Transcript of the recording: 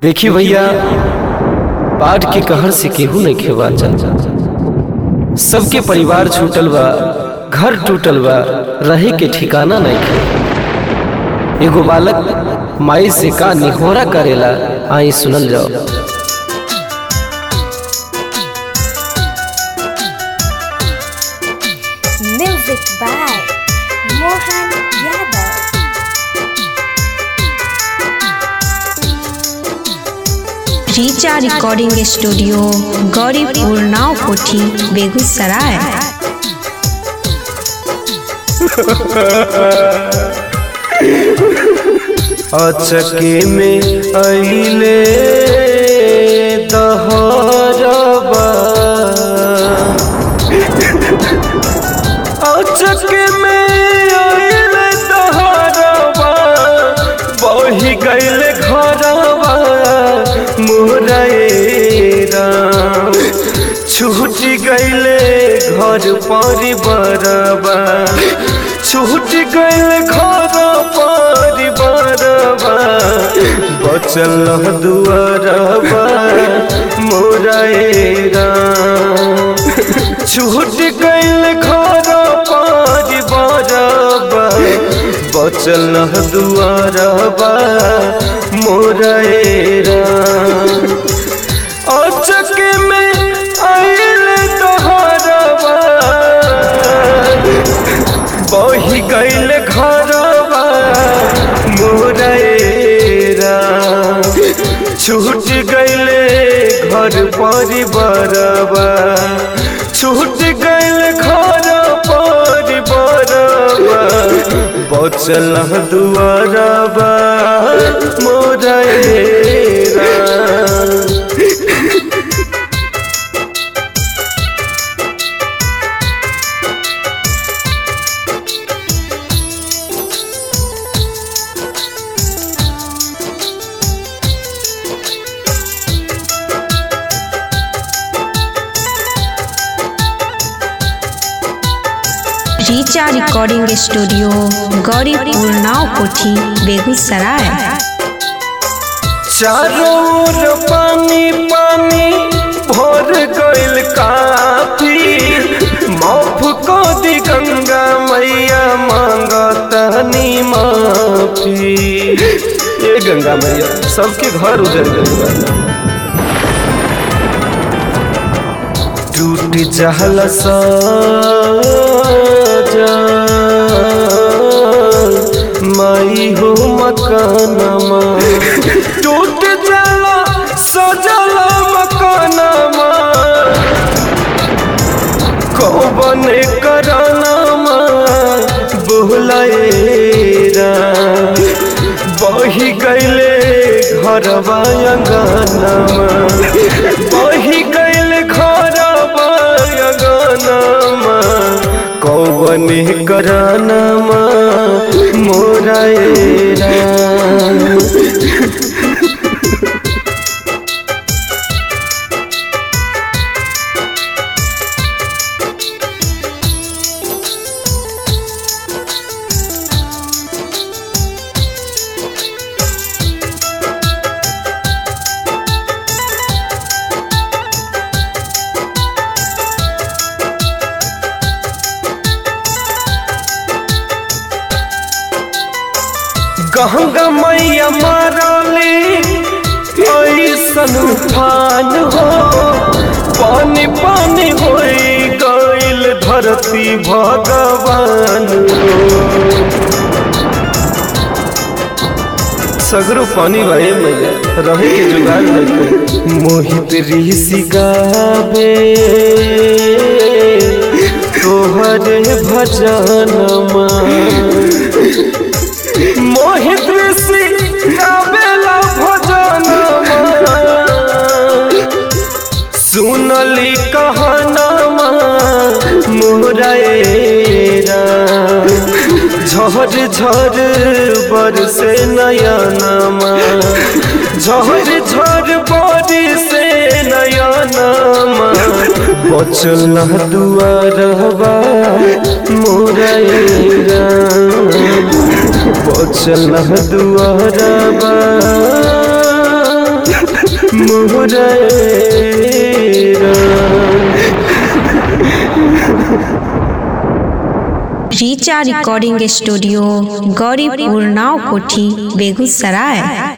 देखी भैया बाढ़ के कहर से केहू नहीं खेवा चल सबके परिवार छूटल बा घर टूटल बा रहे के ठिकाना नहीं खे एगो बालक माई से का निहोरा करेला आई सुनल जाओ Music by Mohan Yadav. Richa recording studio Gauripur Naokothi Begusarai अचके में अइले दहरबा अचके में अइले दहरबा बही गइले घरबा मोरेरा छूट गइले घर परिवारबा छूट गइले घर परिवारबा बचल दुआरबा मोरेरा छूट गइले घर परिवारबा बचल दुआरबा मोरेरा अचक में आयल तोहरबा बही गइल घरबा मोरेरा छूट गइले घर परिवारबा छूट गइल घर परिवारबा बचल दुआरबा मोरेरा Richa recording studio Gauripur Naokothi Begusarai चारों ओर पानी पानी भर गइल काफी माफ को दी गंगा मैया मांगतनी माफी ये गंगा मैया सबके घर उजड़ गइल बा टूट जहल माई हो मकानमा टूट जाला सजल मकानमा कौन करानामा बोलाएरा बही गइले घरवा अंगनामा बही गइले घरवा अंगनामा कौन करानामा मोराएरा गंगा मैया मारले ऐसन उफान हो पानी पानी हो गइल धरती भगवान हो सगरो पानी भाई मैया रहे के जुगाड़ नहीं मोहित ऋषि गावे तोहरे भजनमा मोहित ऋषि गावेला भजनमा सुनली कहनमा मोरेरा झर झर बरसे नयनमा झर झर बरसे नयनमा बचल दुआरबा मोरेरा बचल दुआरबा मोरे Richa recording studio Gauripur Naokothi Begusarai